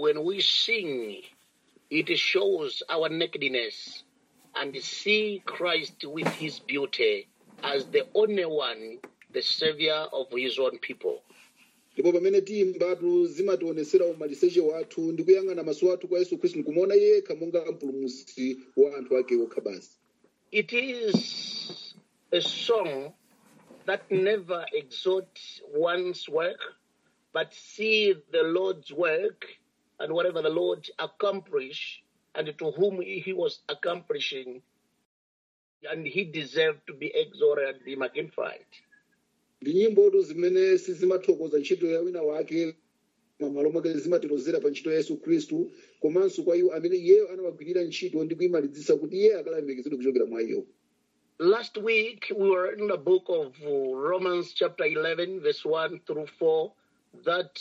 when we sing, it shows our nakedness and see Christ with his beauty as the only one, the savior of his own people. ndipo pamene tiyimbatu zimationesera umaliseche wathu ndi kuyang'ana maso athu kwa yesu khristu nkumuona yekha monga mpulumutsi wa anthu ake okha basi It is a song that never exalts one's work, but see the Lord's work and whatever the Lord accomplish and to whom he was accomplishing, and he deserved to be exalted and be magnified. ndi nyimbotu zimene sizimathokoza ntchito ya wina wake mamalo mwake zimatirozera pa ntchito ya yesu khristu komanso kwa iwo amene iyeyo anawagwirira ntchito ndi kuyimalizitsa kuti iye akalemekezedwe kuchokera mwa iyo Last week we were in the book of uh, Romans, chapter 11, verse 1 through 4, that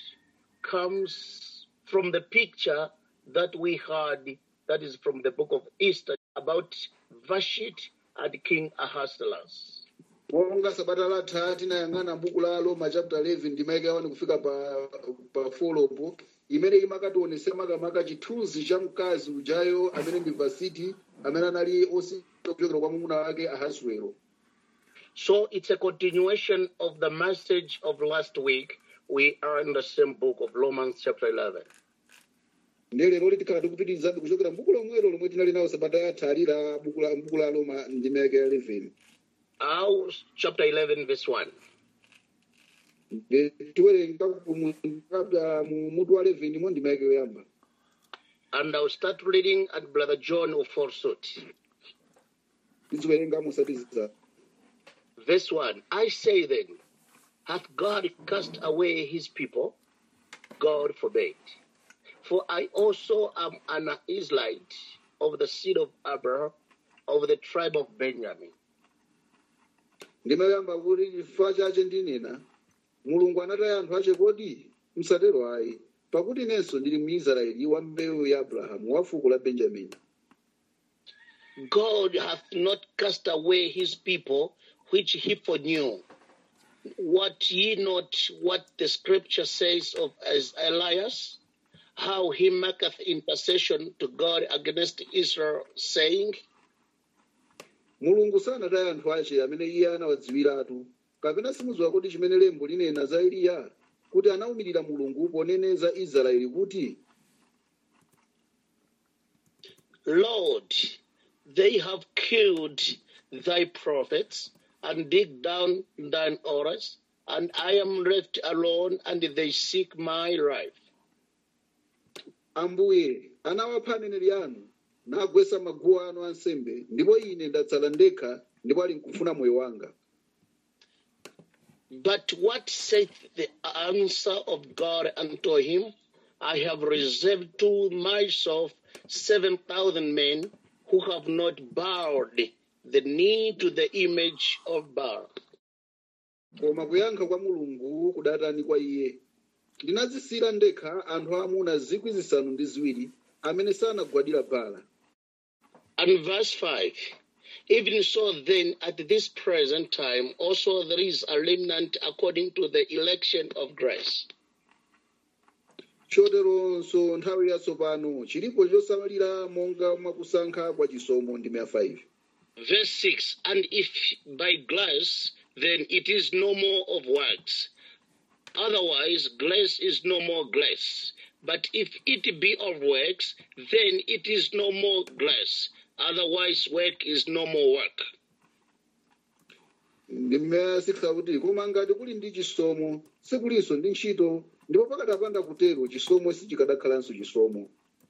comes from the picture that we had, that is from the book of Esther, about Vashti and King Ahasuerus. monga sabata latha tinayang'ana buku la roma chapter 11 ndimayike awani kufika pa, pa folopo imene imakationesera makamaka chithunzi cha mkazi ujayo amene ndi vasiti amene anali osinga kuchokera kwa mwamuna wake ahasuero So it's a continuation of the message of last week. We are in the same book of Romans, chapter 11. ndiye lero tikhala tikupitirizabe kuchokera mbuku lomwelo lomwe tinali nawo sabata yatha ali la buku la buku la roma ndimayike ya 11 Our chapter 11, verse 1. Ndi tiwerenga ku mu- chapter mu mutu wa 11 mo ndimayike yoyamba And I'll start reading, and Brother John will follow suit. tiziwerenga musatiza Verse 1 I say then, hath God cast away his people? God forbid. For I also am an Israelite of the seed of Abraham, of the tribe of Benjamin. ndimayamba kuti chifukwa chache ndinena mulungu anataya anthu ache kodi msatero ayi pakuti inenso ndili muisraeli wa mbewu ya abrahamu wa fuko la benjamini God hath not cast away his people which he foreknew. What ye not what the scripture says of as Elias, how he maketh intercession to God against Israel, saying, mulungu sanataya anthu ache amene iye anawadziwiratu kapena simudziwa kuti chimene lembo linena za eliya kuti anawumirira mulungu poneneza israeli kuti Lord, they have killed thy prophets and dig down thine altars, and I am left alone, and they seek my life. ambuye anawapha aneneri anu nagwetsa maguwa anu ansembe ndipo ine ndatsala ndekha ndipo ali nkufuna moyo wanga But what saith the answer of God unto him? I have reserved to myself seven thousand men who have not bowed the knee to the image of Baal. koma kuyankha kwa mulungu kudatani kwa iye ndinadzisira ndekha anthu aamuna zikwi zisanu ndi ziwiri amene sanagwadira bala And verse 5 Even so, then, at this present time, also there is a remnant according to the election of grace. choteronso nthawi yatsopano chilipo chosamalira monga mwakusankha kwa chisomo ndi 5 Verse 6 And if by grace, then it is no more of works. Otherwise, grace is no more grace. But if it be of works, then it is no more grace. Otherwise, work is no more work. ndi mmene 6 akuti koma ngati kuli ndi chisomo sikulinso ndi ntchito ndipo pakatapanda kutero chisomo sichikadakhalanso chisomo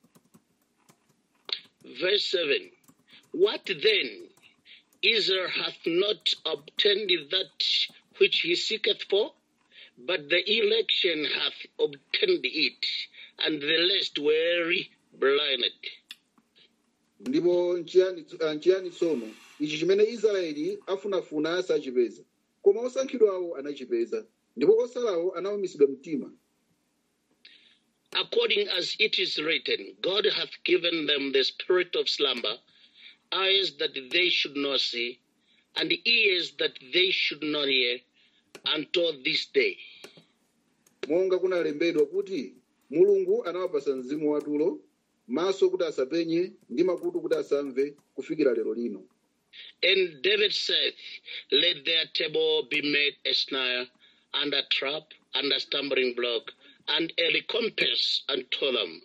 Verse 7 What then? Israel hath not obtained that which he seeketh for, but the election hath obtained it, and the rest were blinded. ndipo nchiyani ah, nchiyani tsono ichi chimene israeli afunafuna sachipeza koma osankhidwawo anachipeza ndipo osalawo anawumitsidwa mtima According as it is written, God hath given them the spirit of slumber, eyes that they should not see, and ears that they should not hear, until this day. monga kunalembedwa kuti mulungu anawapasa mzimu watulo maso kuti asapenye ndi makutu kuti asamve kufikira lero lino And David said, Let their table be made a snare and a trap and a stumbling block and a recompense unto them.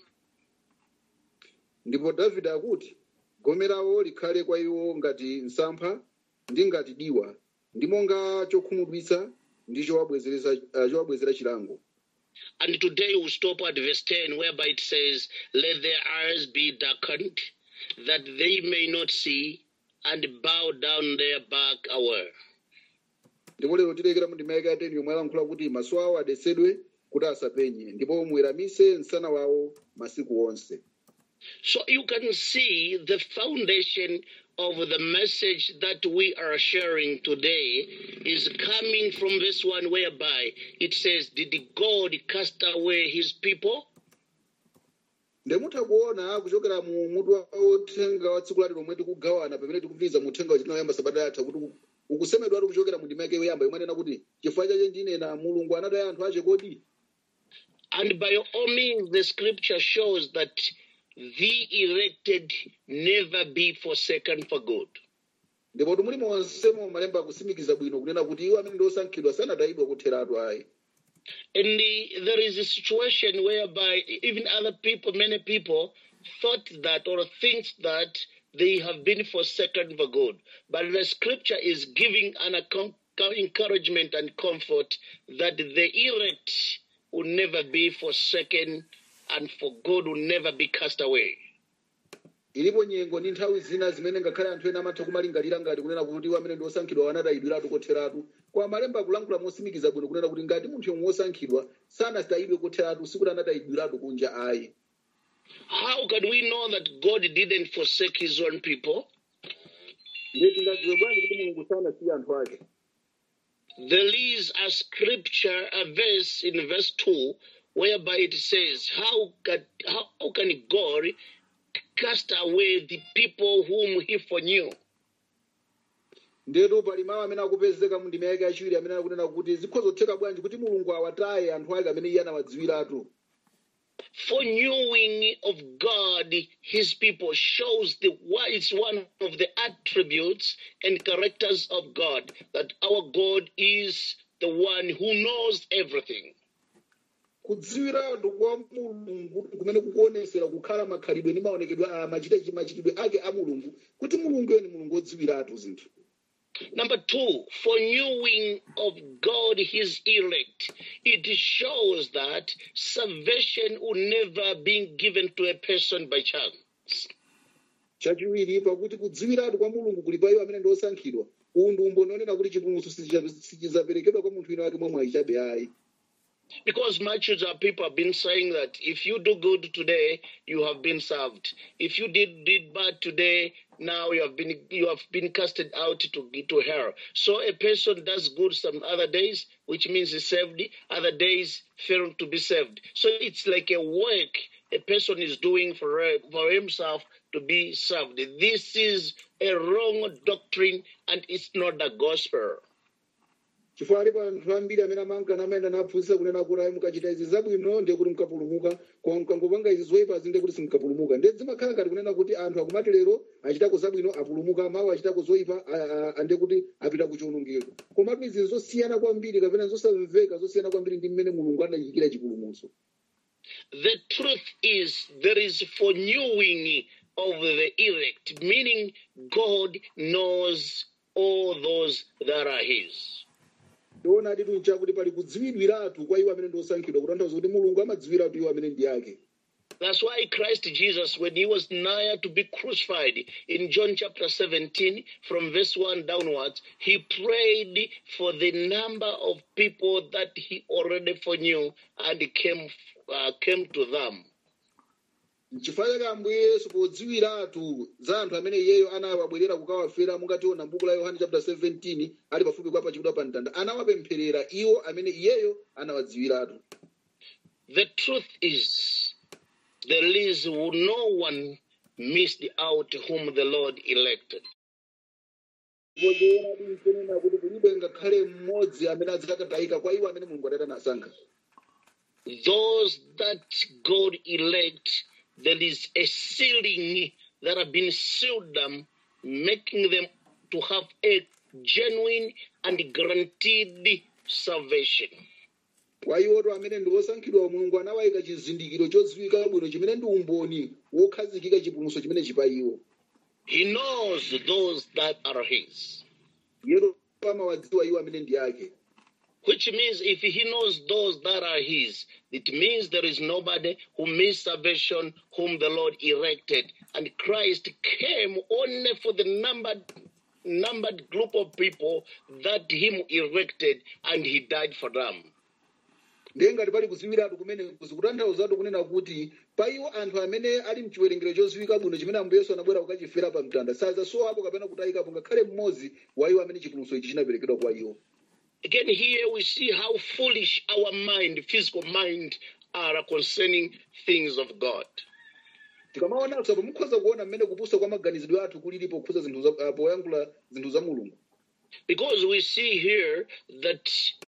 ndipo davide akuti gomerawo likhale kwa iwo ngati msampha ndi ngati diwa ndi monga chokhumudwitsa ndi chowabwezeresa- ah, chowabwezera chilango And today we stop at verse 10, whereby it says, Let their eyes be darkened, that they may not see, and bow down their back away. ndipo lero tilekera mu ndima ya 10 yomwe alankhula kuti maso awo adetsedwe kuti asapenye ndipo muweramise msana wawo masiku onse So you can see the foundation of the message that we are sharing today is coming from this one, whereby it says, Did God cast away his people? ndemutha kuona kuchokera mu mutu wa uthenga wa tsiku lati lomwe tikugawana pamene tikupitiriza mu uthenga wachitinoyamba sabata yatha kuti ukusemedwatu kuchokera mu ndima yake yoyamba yomwe anena kuti chifukwa chache ndinena mulungu anataya anthu ache kodi And by all means, the scripture shows that the elected never be forsaken for good. ndipo tumuli monsemo malemba akutsimikiza bwino kunena kuti iwo amene ndi osankhidwa sanatayidwa kutheratu ayi And the, there is a situation whereby even other people, many people, thought that or thinks that they have been forsaken for good. But the scripture is giving an account, encouragement and comfort that the elect will never be forsaken and for God will never be cast away. ilipo nyengo ndi nthawi zina zimene ngakhale anthu ena amatha kumalingalira ngati kunena kuti iwo amene ndi osankhidwa anatayidwiratu kotheratu kwa malemba akulankhula motsimikiza bwino kunena kuti ngati munthu yomwe wosankhidwa sanatayidwe kotheratu sikuti anatayidwiratu kunja ayi How can we know that God didn't forsake his own people? ndiye tingadziwe bwanji kuti mulungu sanasiya anthu ake There is a scripture, a verse in verse 2, whereby it says, How can, how can God cast away the people whom he foreknew? ndetu pali mawu amene akupezeka mu ndima yake yachiwiri amene akunena kuti zikhoza kutheka bwanji kuti mulungu awataye anthu ake amene iye anawadziwiratu Foreknowing of God, his people, shows the why it's one of the attributes and characters of God that our God is the one who knows everything. kudziwiratu kwa mulungu kumene kukuonesera kukhala makhalidwe ndi maonekedwe a machita- machitidwe ake a mulungu kuti mulungu ni mulungu odziwiratu zinthu Number two, foreknowing of God, his elect. It shows that salvation will never be given to a person by chance. chachiwiri pakuti kudziwiratu kwa mulungu kuli pa iwo amene ndi osankhidwa uwu ndi umboni onena kuti chipulumutso sichicha- sichizaperekedwa kwa munthu wina wake momwe ayichabe ayi Because much of people have been saying that if you do good today, you have been served. If you did did bad today, now you have been you have been casted out to to hell. So a person does good some other days, which means he's saved. Other days fail to be saved. So it's like a work a person is doing for for himself to be served. This is a wrong doctrine, and it's not the gospel. chifukwa alipo anthu ambiri amene amankana amayenda naphunzitsa kunena kuti ayi mukachita izi zabwino ndiye kuti mukapulumuka koma mukangopanga izi zoyipazi ndiye kuti simukapulumuka ndiye zimakhala ngati kunena kuti anthu akumati lero achitako zabwino apulumuka mawu achitako zoyipa a- a- ndiye kuti apita ku chiwonongeko komatu izi zosiyana kwambiri kapena zosamveka zosiyana kwambiri ndi mmene mulungu anachitira chipulumutso The truth is, there is foreknowing of the elect, meaning God knows all those that are His. tiona atitu nchakuti pali kudziwiratu kwa iwo amene ndi osankhidwa kutanthauza kuti mulungu amadziwiratu iwo amene ndi ake That's why Christ Jesus, when he was nigh to be crucified in John chapter 17, from verse 1 downwards, he prayed for the number of people that he already foreknew and came, uh, came to them. n'chifukwa chake ambuye yesu podziwiratu za anthu amene iyeyo anawabwerera kukawafera mungationa m'buku la yohane chapter 17 ali pafupi kwa pachikudwa pa mtanda anawapempherera iwo amene iyeyo anawadziwiratu The truth is, there is no one missed out whom the Lord elected. kodzoonadi nkunena kuti kulibe ngakhale mmodzi amene adzakatayika kwa iwo amene mulungu adati anasankha those that God elect, there is a sealing that have been sealed them, making them to have a genuine and guaranteed salvation. kwa iwoto amene ndi osankhidwa mulungu anawayika chizindikiro chodziwika bwino chimene ndi umboni wokhazikika chipulumutso chimene chipa iwo He knows those that are his. yeto amawadziwa iwo amene ndi ake Which means if he knows those that are his, it means there is nobody who missed salvation whom the Lord erected. And Christ came only for the numbered numbered group of people that him erected and he died for them. ndiye ngati pali kuziwiratu kumene zikutanthauzatu kunena kuti pa iwo anthu amene ali mchiwerengero chodziwika bwino chimene ambuye yesu anabwera kukachifera pa mtanda sazasowapo kapena kutayikapo ngakhale mmodzi wa iwo amene chipulumutso ichi chinaperekedwa kwa iwo Again, here we see how foolish our mind, physical mind, are concerning things of God. tikamaonanso apo mukhoza kuona mmene kupusa kwa maganizidwe athu kulili pokhuza zinthu za- ah, poyankhula zinthu za mulungu Because we see here that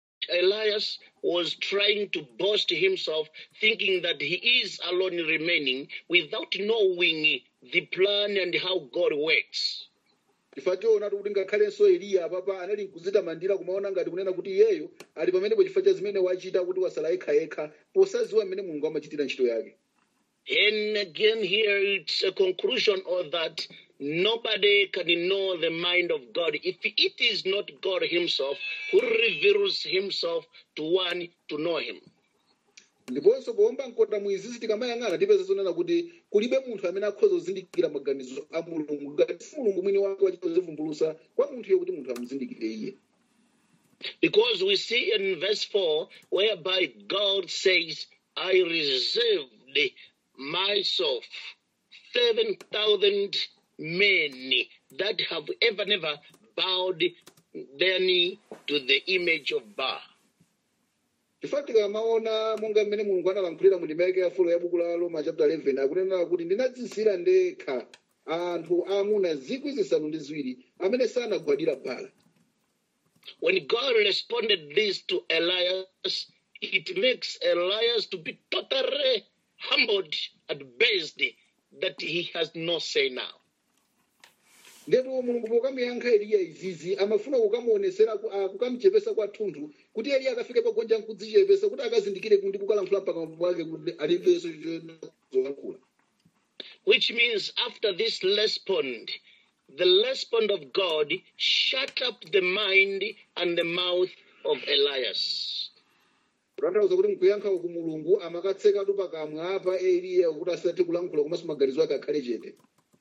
Elias was trying to boast himself, thinking that he is alone remaining without knowing the plan and how God works. ifa tionatu kuti ngakhalenso eliya apapa anali mkudzitamandira kumaona ngati kunena kuti iyeyo ali pamenepo chifukwa cha zimene wachita kuti wasala yekhayekha posaziwa mmene mulungu amachitira ntchito yake And again, here it's a conclusion of that nobody can know the mind of God if it is not God Himself who reveals Himself to one to know Him. ndiponso kuomba mkota mwizizi tikamayang'ana tipeza zonena kuti kulibe munthu amene akhoza kuzindikira maganizo a mulungu ngati si mulungu mwini wake wachita zivumbulusa kwa munthu iye kuti munthu amuzindikire iye Because we see in verse 4 whereby God says, I reserved myself 7,000 men that have ever, never bowed their knee to the image of Baal. chifukwa tikamaona monga mmene mulungu analankhulira mu ndima yake ya fulo ya buku la roma chapter 11 akunena kuti ndinadzisira ndekha anthu aamuna zikwi zisanu ndi ziwiri amene sanagwadira bala When God responded this to Elias, it makes Elias to be totally humbled and based that he has no say now. ndetu mulungu pokamuyankha eliya izizi amafuna kukamuonesera ku- ah, kukamuchepesa kwathunthu kuti eliya akafike pagonja nkudzichepesa kuti akazindikire kuti kukalankhula pakamwa pake kuti alibenso zolankhula Which means after this respond, the respond of God shut up the mind and the mouth of Elias. kutanthauza kuti mkuyankha uku mulungu amakatsekatu pakamwa apa eliya kuti asati kulankhula komanso maganizo ake akhale chete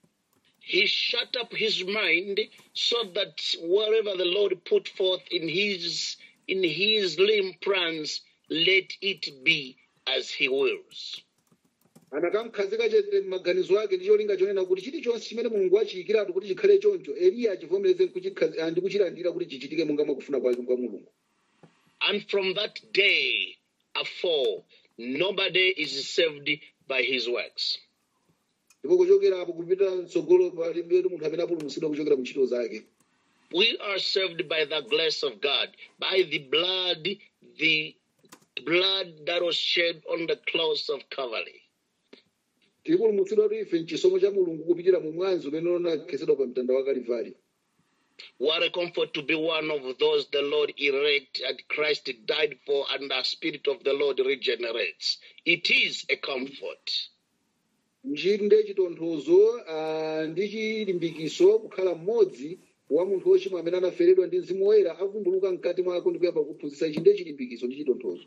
He shut up his mind so that whatever the Lord put forth in his in his limb plans, let it be as he wills. anakamkhazika chete maganizo ake ndi cholinga chonena kuti chilichonse chimene mulungu achiyikiratu kuti chikhale choncho eliya achivomereze kuchikhazi- ah, ndi kuchilandira kuti chichitike monga mwakufuna kwake kwa mulungu And from that day afore, nobody is saved by his works. ndipo kuchokera apo kupita mtsogolo palibetu munthu amene apulumutsidwa kuchokera mu ntchito zake We are saved by the grace of God, by the blood, the blood that was shed on the cross of Calvary. tipulumutsidwa kuti ife mchisomo cha mulungu kupitira mu mwanzi umene unakhetsedwa pa mtanda wa kalivali What a comfort to be one of those the Lord elect and Christ died for, and the Spirit of the Lord regenerates. It is a comfort. nchinde chitonthozo ah, ndi chilimbikiso kukhala mmodzi wa munthu wochimwa amene anaferedwa ndi mzimu woyera avumbuluka mkati mwako ndi kuyamba kuphunzitsa ichi ndiye chilimbikiso ndi chitonthozo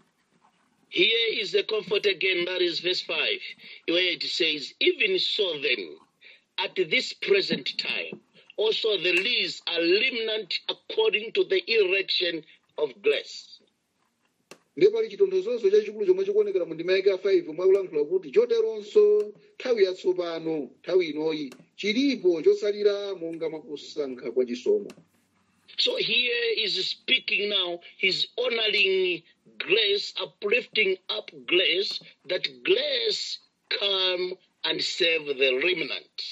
Here is the comfort again, that is verse 5, where it says, Even so then, at this present time, also there is a remnant according to the election of grace. ndiye pali chitonthozoso chachikulu chomwe chikuonekera mu ndima yake ya 5 mwakulankhula kuti choteronso nthawi yatsopano nthawi inoyi chilipo chosalira monga mwakusankha kwa chisomo So here is speaking now, he's honoring grace, uplifting up grace, that grace come and save the remnant.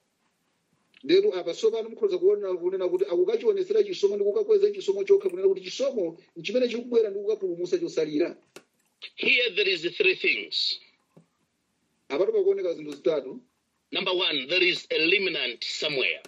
ndetu apa tsopano mukhoza kuona kunena kuti akukachionesera chisomo ndi kukakweza chisomo chokha kunena kuti chisomo nchimene chikubwera ndi kukapulumutsa chosalira Here there is three things. apato pakuoneka zinthu zitatu Number one, there is a liminant somewhere,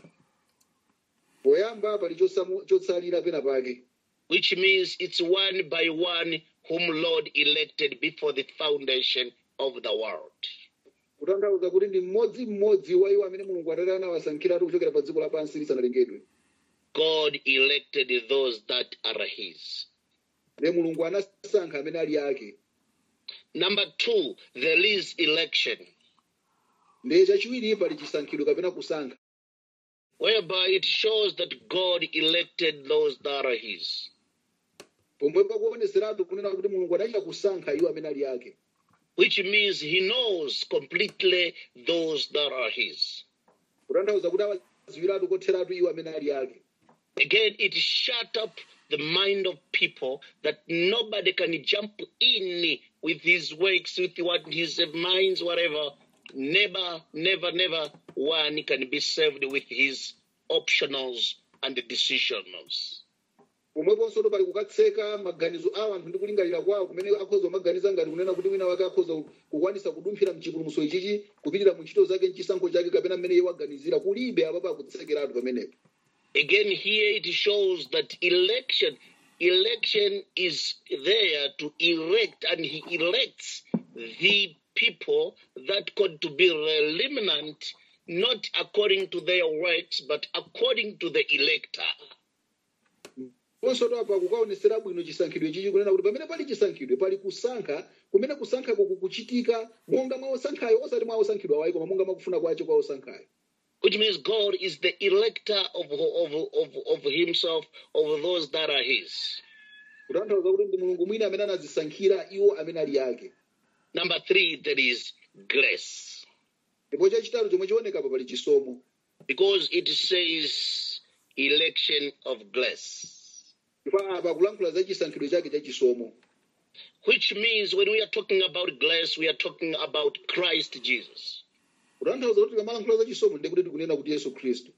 poyamba pali chosamu- chotsalira pena pake which means it's one by one whom Lord elected before the foundation of the world. kutanthauza kuti ndi mmodzimmodzi wa iwo amene mulungu atati anawasankhiratu kuchokera pa dziko lapansi lisanalengedwe God elected those that are his. ne mulungu anasankha amene ali ake Number two, there is election, ndiye chachiwiri pali chisankhidwe kapena kusankha whereby it shows that God elected those that are his. pomwe pakuoneseratu kunena kuti mulungu anachita kusankha iwo amene ali ake which means he knows completely those that are his. kutanthauza kuti awadziwiratu kotheratu iwo amene ali ake Again, it shut up the mind of people that nobody can jump in with his works, with what his minds, whatever. Never, never, never one can be saved with his optionals and decisionals. pomweponso pali kukatseka maganizo awo anthu ndi kulingalira kwawo kumene akhoza kumaganiza ngati kunena kuti wina wake akhoza kukwanisa kudumphira mchipulumutso ichichi kupitira mu ntchito zake mchisankho chake kapena mmene iye waganizira kulibe apapo akutsekeratu pamenepo Again, here it shows that election, election is there to elect, and he elects the people that got to be remnant, not according to their works, but according to the elector. ponso apa kukaonesera bwino chisankhidwe chichi kunena kuti pamene pali chisankhidwe pali kusankha kumene kusankhako kukuchitika monga mwa osankhayo osati mwa osankhidwa wayi koma monga mwakufuna kwacho kwa osankhayo Which means God is the elector of, of, of, of himself, of those that are his. kutanthauza kuti ndi mulungu mwini amene anazisankhira iwo amene ali ake Number three, there is grace. ndipo chachitatu chomwe chionekapo pali chisomo Because it says election of grace. ndipo apa kulankhula za chisankhidwe chake cha chisomo Which means when we are talking about grace, we are talking about Christ Jesus. kutanthauza kuti tikamalankhula za chisomo ndi kuti tikunena kuti yesu khristu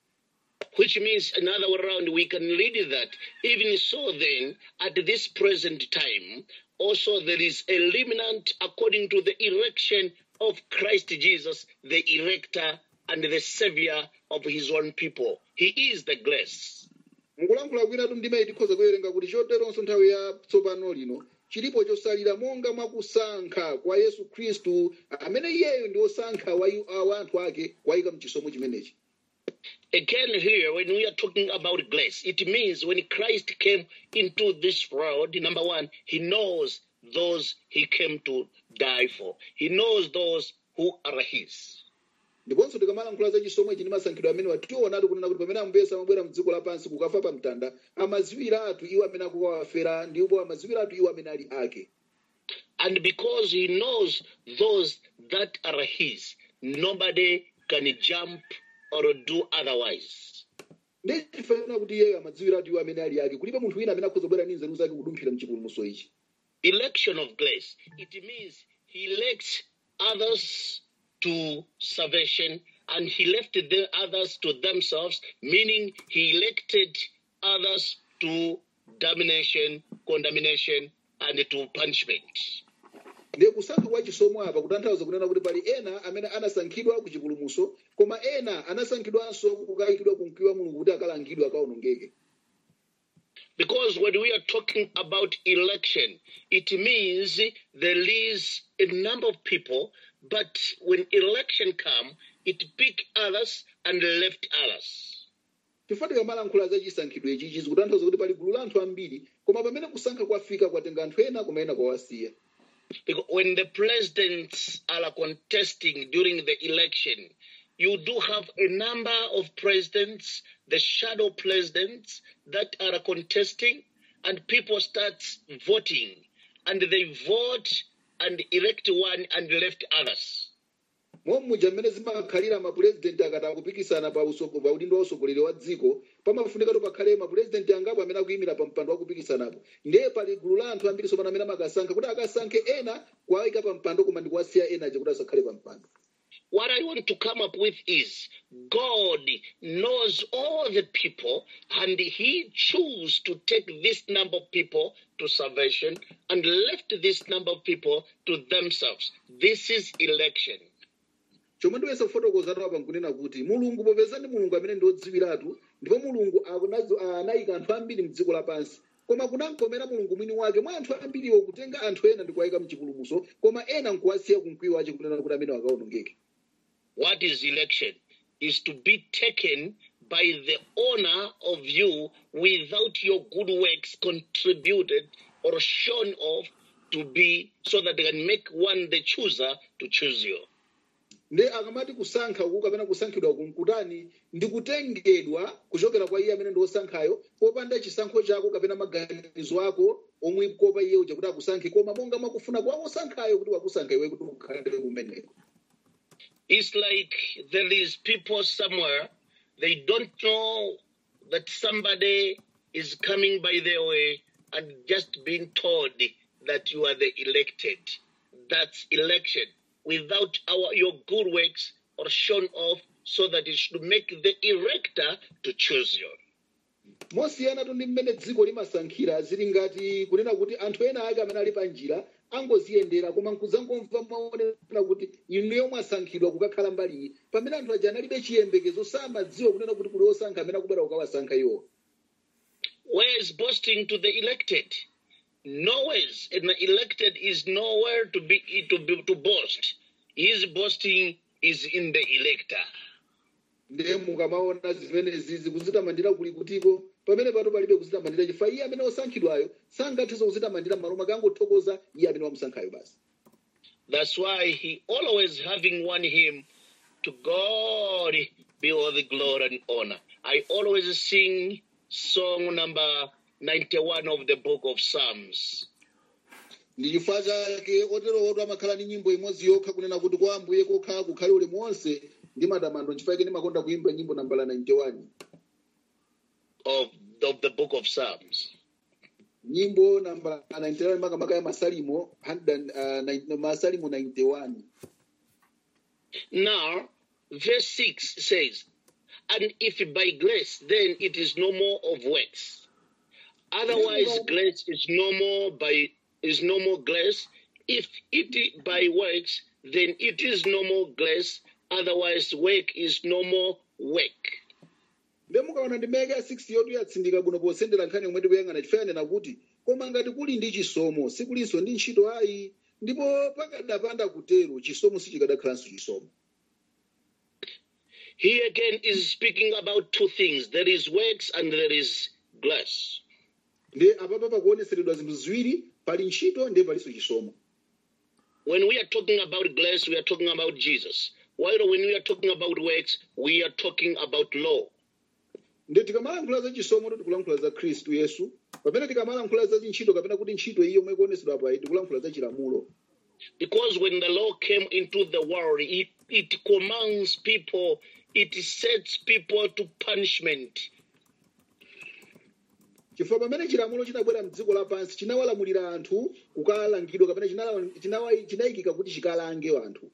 Which means, another way around, we can read that even so, then, at this present time, also there is a remnant according to the election of Christ Jesus, the elector and the savior of his own people. He is the grace. mukulankhula kwinatu ndimeyi tikhoza kuwerenga kuti choteronso nthawi ya tsopano lino chilipo chosalira monga mwakusankha kwa yesu khristu amene iyeyo ndi osankha wa iwo- wa anthu ake wayika mchisomo chimenechi Again, here, when we are talking about grace, it means when Christ came into this world, number one, he knows those he came to die for. He knows those who are his. ndiponso tikamalankhula za chisomo ichi ndi masankhidwe amene tionatu kunena kuti pamene ambesa amabwera mdziko lapansi kukafa pa mtanda amaziwiratu iwo amene akukawafera ndipo amaziwiratu iwo amene ali ake And because he knows those that are his, nobody can jump or do otherwise. ndifanira kuti iyeyo amadziwiratu iwo amene ali ake kulibe munthu wina amene akhoza kubwera ndi nzeru zake kudumphira mchipulumutso ichi Election of grace, it means he elects others to salvation and he left the others to themselves, meaning he elected others to damnation, condemnation, and to punishment. ndiye kusankha kwa chisomo apa kutanthauza kunena kuti pali ena amene anasankhidwa ku chipulumutso koma ena anasankhidwanso kukayikidwa ku mkwiyo wa mulungu kuti akalangidwe akawonongeke Because when we are talking about election, it means there is a number of people, but when election come, it pick others and left others. chifukwa tikamalankhula za chisankhidwe ichichi zikutanthauza kuti pali gulu la anthu ambiri koma pamene kusankha kwafika kwatenga anthu ena koma ena kwawasiya Because when the presidents are contesting during the election, you do have a number of presidents, the shadow presidents that are contesting, and people start voting, and they vote and elect one and left others. mommuja mmene zimakhalira mapurezidenti akati akupikisana pa usoko- pa udindo wa usogoleri wa dziko pamafunikatu pakhale mapurezidenti angapo amene akuyimira pa mpando wa kupikisanapo ndiye pali gulu la anthu ambiri sopano amene amakasankha kuti akasankhe ena kuwayika pa mpando koma ndi kuwasiya ena aja kuti asakhale pa mpando what I want to come up with is God knows all the people and he chose to take this number of people to salvation and left this number of people to themselves. This is election. chomwe ndiwesa kufotokozatu apa nkunena kuti mulungu popeza ndi mulungu amene ndiodziwiratu ndipo mulungu akunazo- anayika anthu ambiri mdziko lapansi koma kunamkomera mulungu mwini wake mwa anthu ambiriwo kutenga anthu ena ndikuwayika mchipulumutso koma ena nkuwasiya kumkwiyo wace kunena kuti amene akawonongeke What is election? Is to be taken by the honor of you without your good works contributed or shown off to be so that they can make one the chooser to choose you. nde akamati kusankha uku kapena kusankhidwa uku nkutani ndi kutengedwa kuchokera kwa iye amene ndi wosankhayo popanda chisankho chako kapena maganizo ako omwe kopa iye uja kuti akusankhe koma monga mwakufuna kwa wosankhayo kuti wakusankha iwe kuti ukhale kumeneko It's like there is people somewhere, they don't know that somebody is coming by their way and just being told that you are the elected. That's election without our your good works or shown off so that it should make the erector to choose you. mosiyanatu ndi mmene dziko limasankhira zili ngati kunena kuti anthu ena ake amene ali pa njira angoziyendera koma nkuzangomva maonera kuti inuyo mwasankhidwa kukakhala mbali iyi pamene anthu aja analibe chiyembekezo samadziwa kunena kuti kuli osankha amene akubwera kukawasankha iwo Where is boasting to the elected? Nowhere's and the elected is nowhere to be to be to boast. His boasting is in the elector. ndiye mukamaona zimenezi zikuzitamandira kuli kutiko pamene pato palibe kuzitamandira chifukwa iye amene osankhidwayo sangathenso kuzitamandira m'malo mwake angothokoza iye amene wamusankhayo basi That's why he always having one hymn to God be all the glory and honor. I always sing song number 91 of the book of Psalms. ndi chifukwa chake otero oto amakhala ndi nyimbo imodzi yokha kunena kuti kwa ambuye kokha kukhale ulemu wonse ndi matamando chifukwa chake ndimakonda kuimba nyimbo nambala 91 Of, of the book of Psalms. nyimbo nambala 91 makamaka ya masalimo 100 and, uh, nine- masalimo 91 Now, verse 6 says, And if by grace, then it is no more of works. Otherwise, grace is no more by is no more grace. If it by works, then it is no more grace. Otherwise, work is no more work. mbe mukaona ndi meka ya 6 yotu yatsindika bwino posendera nkhani yomwe tikuyang'ana chifukwa yanena kuti koma ngati kuli ndi chisomo sikulinso ndi ntchito ayi ndipo pakadapanda kutero chisomo sichikadakhalanso chisomo Here again is speaking about two things there is works and there is grace. ndi apapa pakuoneseredwa zinthu ziwiri pali ntchito ndiye palinso chisomo When we are talking about grace, we are talking about Jesus. While when we are talking about works, we are talking about law. ndi tikamalankhula za chisomo to tikulankhula za khristu yesu pamene tikamalankhula za ntchito kapena kuti ntchito iyi yomwe ikuonesedwa pa iyi tikulankhula za chilamulo Because when the law came into the world, it, it commands people, it sets people to punishment. chifukwa pamene chilamulo chinabwera mdziko lapansi chinawalamulira anthu kukalangidwa kapena chinala- chinawa- chinayikika kuti chikalange anthu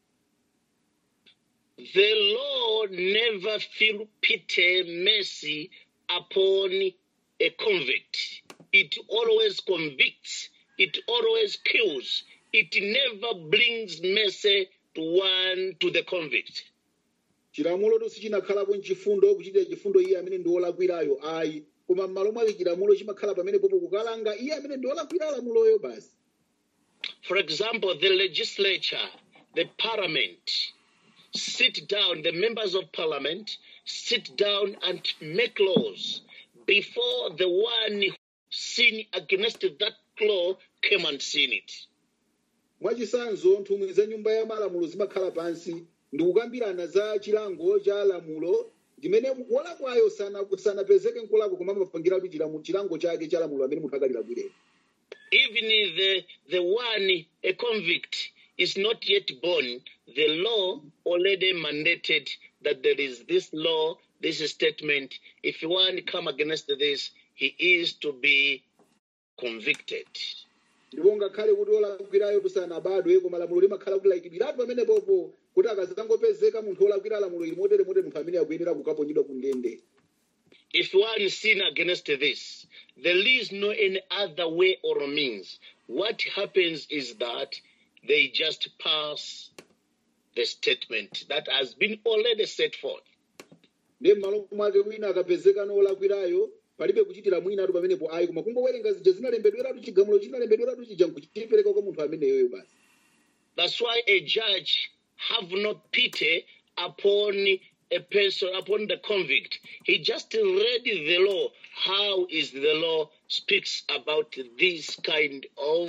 The law never feel pity, mercy upon a convict. It always convicts. It always kills. It never brings mercy to one to the convict. chilamulo tonse chinakhalapo mchifundo kuchitira chifundo iye amene ndi wolakwirayo ayi koma m'malo mwake chilamulo chimakhala pamene popo kukalanga iye amene ndi wolakwira lamuloyo basi For example, the legislature, the parliament, sit down, the members of parliament sit down and make laws before the one who sin against that law came and seen it. mwachisanzo nthumwi za nyumba ya malamulo zimakhala pansi ndi kukambirana za chilango cha lamulo ndimene wolakwayo sana- sanapezeke nkulakwa koma amapangiratu chilamu- chilango chake cha lamulo amene munthu akalilakwirera Even if the, the one, a convict, is not yet born, the law already mandated that there is this law, this statement. If one come against this, he is to be convicted. ndipo ngakhale kuti olakwirayo tusanabadwe koma lamulo limakhala kuti layikidwiratu pamene popo kuti akazangopezeka munthu olakwira lamulo ili motere motere munthu amene akuyenera kukaponyedwa ku ndende If one sin against this, there is no any other way or means. What happens is that they just pass the statement that has been already set forth. ndiye m'malo mwake wina akapezeka nolakwirayo palibe kuchitira mwinatu pamenepo ayi koma kungowerenga zija zinalembedweratu chigamulo chinalembedweratu chija nkuchipereka kwa munthu ameneyoyo basi That's why a judge have no pity upon a person, upon the convict. He just read the law. How is the law speaks about this kind of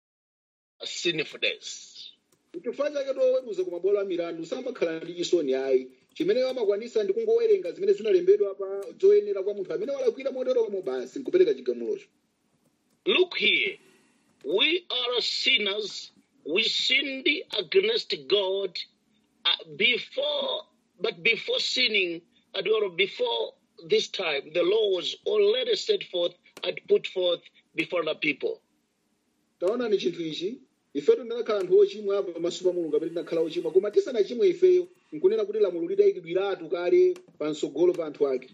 sinfulness? chifukwa chake toweruza ku mabwalo a milandu samakhala ndi chisoni ayi chimene amakwanisa ndi kungowerenga zimene zinalembedwa pa zoyenera kwa munthu amene walakwira moteromo basi nkupereka chigamulocho Look here, we are sinners. We sinned against God uh, before, but before sinning, and or before this time, the law was already set forth and put forth before the people. taonani chinthu ichi ifetu tinakhala anthu ochimwa pamaso pa mulungu amene tinakhala ochimwa koma tisanachimwe ifeyo nkunena kuti lamulo lidayikidwiratu kale pansogolo pa anthu ake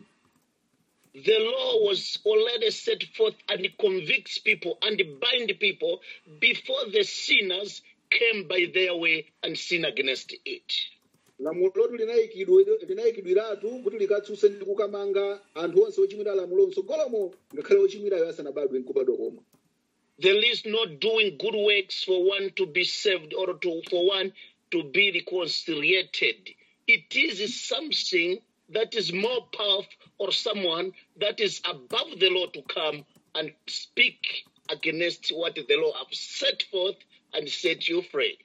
The law was already set forth and convicts people and bind people before the sinners came by their way and sin against it. lamulotu linayikidwe- linayikidwiratu kuti likatsutse ndi kukamanga anthu onse ochimwira lamulo msogolomo ngakhale ochimwirayo asanabadwe nkubadwa komwe There is no doing good works for one to be saved or to, for one to be reconciliated. It is something that is more powerful or someone that is above the law to come and speak against what the law have set forth and set you free.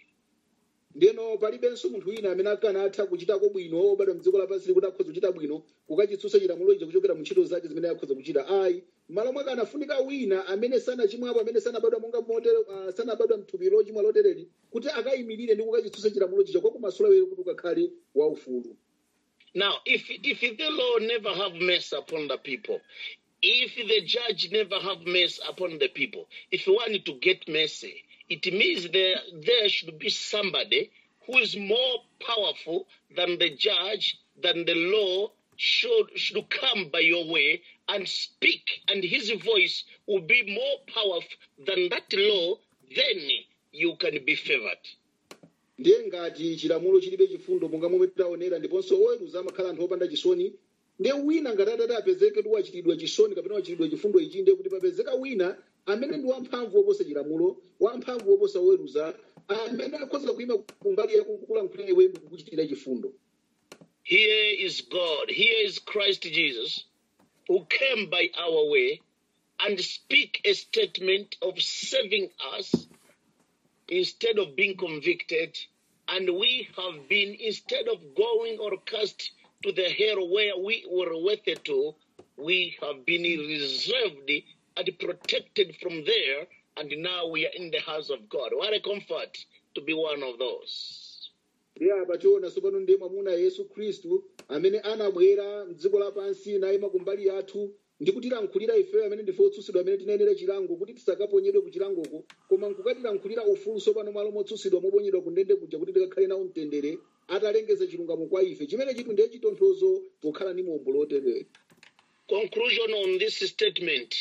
ndeno palibenso munthu wina amene akanatha kuchitako bwino obadwa mdziko lapansi kuti akhoza kuchita bwino kukachitsutsa chilamulo ichi kuchokera mu ntchito zake zimene akhoza kuchita ayi m'malo mwake anafunika wina amene sanachimwapo amene sanabadwa monga motere uh, sanabadwa mthupi lochimwa lotereri kuti akayimirire ndi kukachitsutsa chilamulo chicha kwa kumasula were kuti ukakhale waufulu Now, if if the law never have mercy upon the people, if the judge never have mercy upon the people, if you want to get mercy, it means there there should be somebody who is more powerful than the judge, than the law should should come by your way and speak, and his voice will be more powerful than that law. Then you can be favored. ndiye ngati chilamulo chilibe chifundo monga momwe taonera ndiponso oweruza amakhala anthu opanda chisoni ndiye wina ngati atati apezeke kuti wachitidwa chisoni kapena wachitidwa chifundo ichi ndiye kuti papezeka wina amene ndi wamphamvu woposa chilamulo wamphamvu woposa oweruza amene akhoza kuyima kumbali yakukulankhulira iwe kukuchitira chifundo Here is God. Here is Christ Jesus who came by our way and speak a statement of saving us instead of being convicted. And we have been, instead of going or cast to the hell where we were worthy to, we have been reserved and protected from there. And now we are in the house of God. What a comfort to be one of those. ndiye apa tiona tsopano ndiye mwamuna yesu khristu amene anabwera mdziko lapansi nayima kumbali yathu ndi kutilankhulira ifeyo amene ndife otsutsidwa amene tinayenera chilango kuti tisakaponyedwe ku chilangoko koma nkukatilankhulira ufulu tsopano malo motsutsidwa moponyedwa ku ndende kuja kuti tikakhale nawo mtendere atalengeza chilungamo kwa ife chimene chitu ndiye chitonthozo pokhala ndi mombo lotere conclusion on this statement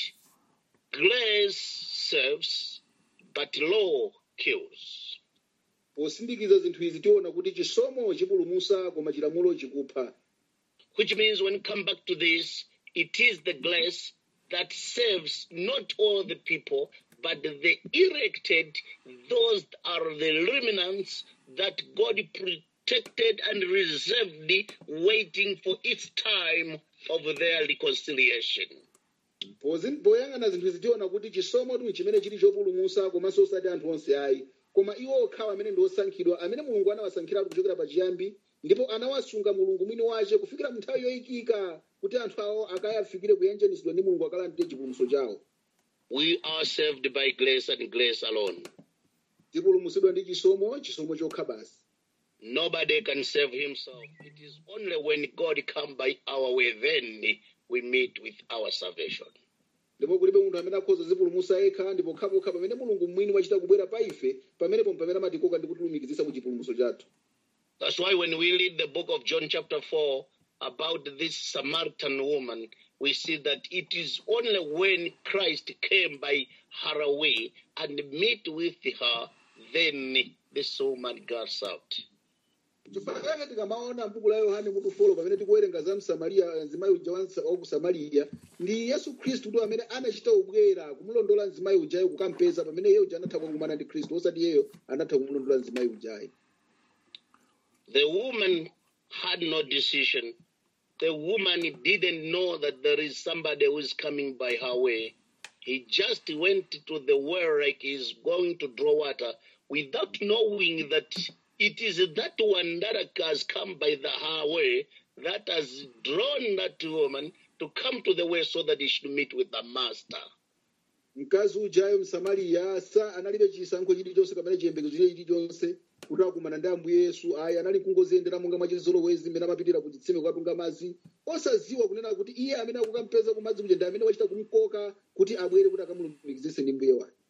grace serves but law kills posindikiza zinthu izi tiona kuti chisomo chipulumusa koma chilamulo chikupha which means when you come back to this it is the grace that saves not all the people but the elected those are the remnants that god protected and reserved waiting for its time of their reconciliation Pozi- poyang'ana zinthu izi tiona kuti chisomo tu chimene chili chopulumusa komanso osati anthu onse ayi koma iwo okhawa amene ndi osankhidwa amene mulungu anawasankhiratu kuchokera pachiyambi ndipo anawasunga mulungu mwini wace kufikira mu nthawi yoyikika kuti anthu awo akayafikire kuyenjenisidwa ndi mulungu akalandire chipulumuso chawo we are saved by grace and grace alone tipulumusidwa ndi chisomo chisomo chokha basi Nobody can save himself. It is only when God come by our way, then we meet with our salvation. ndipo kulibe munthu amene akhoza zipulumusa yekha ndipo pokhapokha pamene mulungu mwini wachita kubwera pa ife pamenepo pamene amatikoka ndi kutilumikizisa ku chipulumuso chathu That's why when we read the book of John, chapter 4, about this Samaritan woman, we see that it is only when Christ came by her way and met with her, then this woman got out. chifukwa chake tikamaona m'buku la yohane mutu folo pamene tikuwerenga za msamariya mzimayi uja wa Msa- wa ku samariya ndi yesu khristu ndi amene anachita kubwera kumulondola mzimayi ujayo kukampeza pamene iye uja anatha kukumana ndi khristu osati iyeyo anatha kumulondola mzimayi ujayo The woman had no decision. The woman didn't know that there is somebody who is coming by her way. He just went to the well like he's going to draw water without knowing that it is that one that has come by the her way that has drawn that woman to come to the way so that he should meet with the master. mkazi ujayo msamariya sa analibe chisankho chilichonse kapena chiyembekezo chile chilichonse kuti akumana ndi ambuye yesu ayi anali kungoziyendera monga mwachizolowezi mmene amapitira ku chitsime kukatunga madzi osaziwa kunena kuti iye amene akukampeza ku madzi kuja ndi amene wachita kumkoka kuti abwere kuti akamulumikizise ndi mbuye wake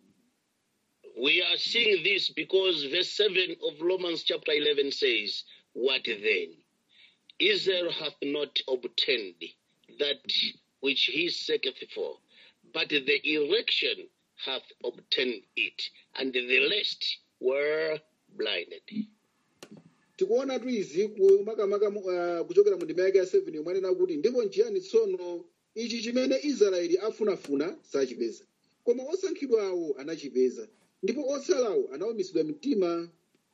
We are seeing this because verse 7 of Romans chapter 11 says, What then? Israel hath not obtained that which he seeketh for, but the election hath obtained it, and the rest were blinded. tikuona tu izi ku- makamaka mu- ah, kuchokera mu ndima yake ya 7 yomwe anena kuti ndipo nchiyani tsono ichi chimene israeli afunafuna sachipeza koma osankhidwawo anachipeza ndipo otsalawo anawumitsidwa mtima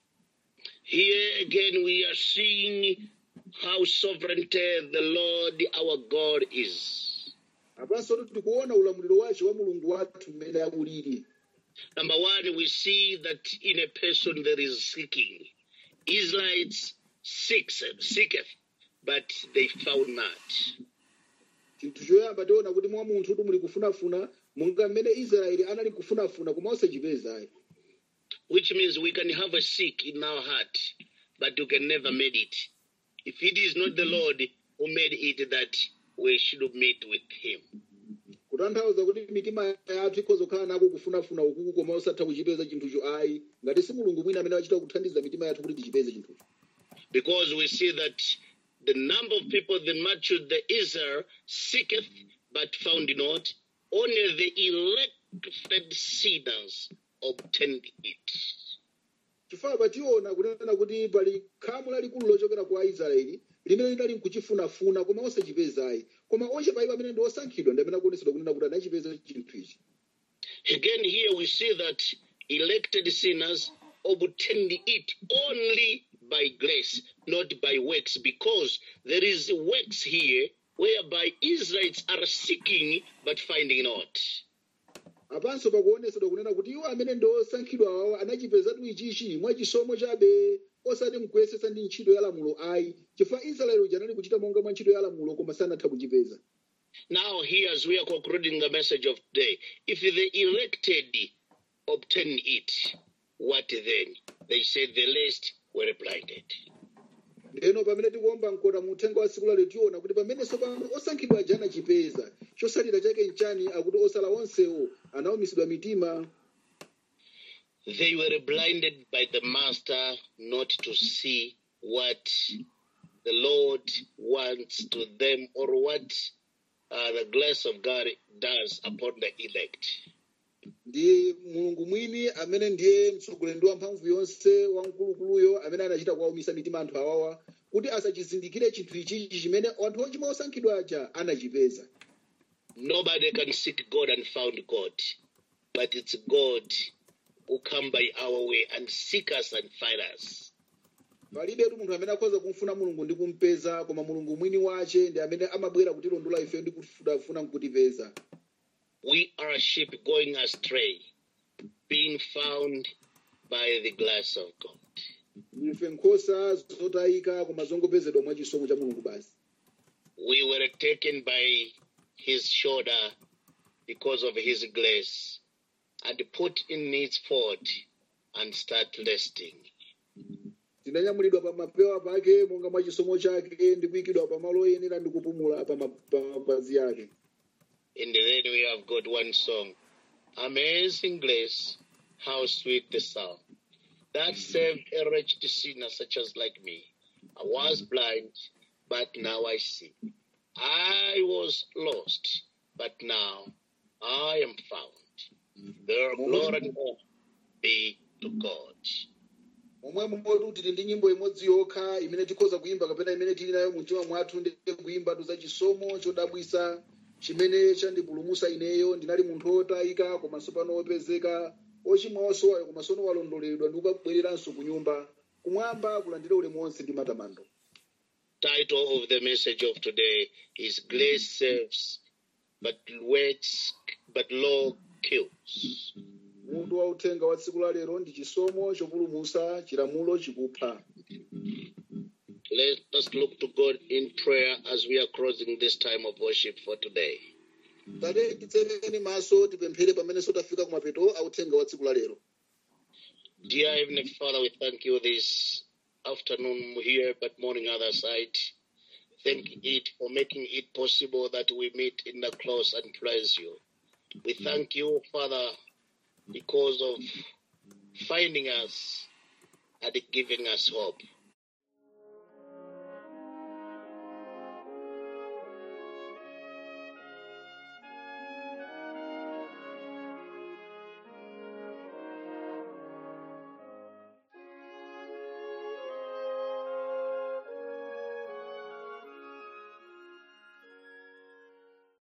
Here again we are seeing how sovereignty the Lord our God is. apanso tikuona ulamuliro wace wa mulungu wathu mmene akulili Number one, we see that in a person there is seeking. Israelites seeks, seeketh, but they found not. chinthu choyamba tiona kuti mwa munthu kuti muli kufunafuna monga mmene israeli anali kufunafuna koma osachipeza Which means we can have a seek in our heart, but we can never make it. If it is not the Lord who made it that we should meet with him. kutanthauza kuti mitima yathu ikhoza kukhala nako kufunafuna ukuku koma osatha kuchipeza chinthucho ayi ngati si mulungu mwina amene achita kuthandiza mitima yathu kuti tichipeze chinthucho Because we see that the number of people, the multitude, the Israel seeketh but found not. Only the elected sinners obtained it. chifukwa pationa kunena kuti pali khamu lalikulu lochokera kwa aisraeli limene linali nkuchifunafuna koma osachipezayi koma ochepa iwo amene ndi osankhidwa ndi amene akuonesedwa kunena kuti anachipeza chinthu ichi Again, here we see that elected sinners obtained it only by grace, not by works, because there is works here whereby Israelites are seeking but finding not. apanso pakuonesedwa kunena kuti iwo amene ndi osankhidwa awo anachipezatu ichichi mwachisomo chabe osati mkuyesesa ndi ntchito ya lamulo ayi chifukwa israeli uja anali kuchita monga mwa ntchito ya lamulo koma sanatha kuchipeza Now, here as we are concluding the message of today, if the elected obtain it, what then? They said the rest were blinded. lero pamene tikuomba mkota mu uthenga wa siku lalo tiona kuti pamenenso pamene osankhidwa aja anachipeza chosalira chake nchani akuti osala onsewo anawumitsidwa mitima They were blinded by the master not to see what the Lord wants to them or what uh, the grace of God does upon the elect. ndi mulungu mwini amene ndiye mtsogoleri wa mphamvu yonse wamkulukuluyo amene anachita kuwawumitsa mitima anthu awawa kuti asachizindikire chinthu ichichi chimene anthu ochimwa osankhidwa aja anachipeza Nobody can seek God and found God, but it's God who come by our way and seek us and find us. palibetu munthu amene akhoza kumfuna mulungu ndi kumpeza koma mulungu mwini wace ndi amene amabwera kutilondola ife ndi kufuna nkutipeza We are sheep going astray, being found by the grace of God. ife nkhosa zotayika koma zongopezedwa mwa chisomo cha mulungu basi We were taken by his shoulder because of his grace and put in his fold and start resting. tinanyamulidwa pa mapewa pake monga mwa chisomo chake ndi kuyikidwa pa malo oyenera ndi kupumula pa ma- pa mapazi ake And then we have got one song Amazing Grace, how sweet the sound that saved a wretched sinner such as like me. I was blind, but now I see. I was lost, but now I am found. Their glory and honor be to God. momwe motu tili ndi nyimbo imodzi yokha imene tikhoza kuyimba kapena imene tili nayo mumtima mwathu ndi kuyimba za chisomo chodabwisa chimene chandipulumusa ineyo ndinali munthu otayika komanso pano opezeka ochimwa osowayo komanso ono walondoledwa ndi kukabwereranso ku nyumba kumwamba kulandira ulemu wonse ndi matamando Title of the message of today is Grace Saves, but works, but law kills. mutu wa uthenga wa tsiku la lero ndi chisomo chopulumusa chilamulo chikupha Let us look to God in prayer as we are closing this time of worship for today. tate titsereni maso tipemphere pamenenso tafika kumapeto a uthenga wa tsiku la lero Dear Heavenly Father, we thank you this afternoon here, but morning other side. Thank it for making it possible that we meet in the close and praise you. We thank you, Father, because of finding us and giving us hope.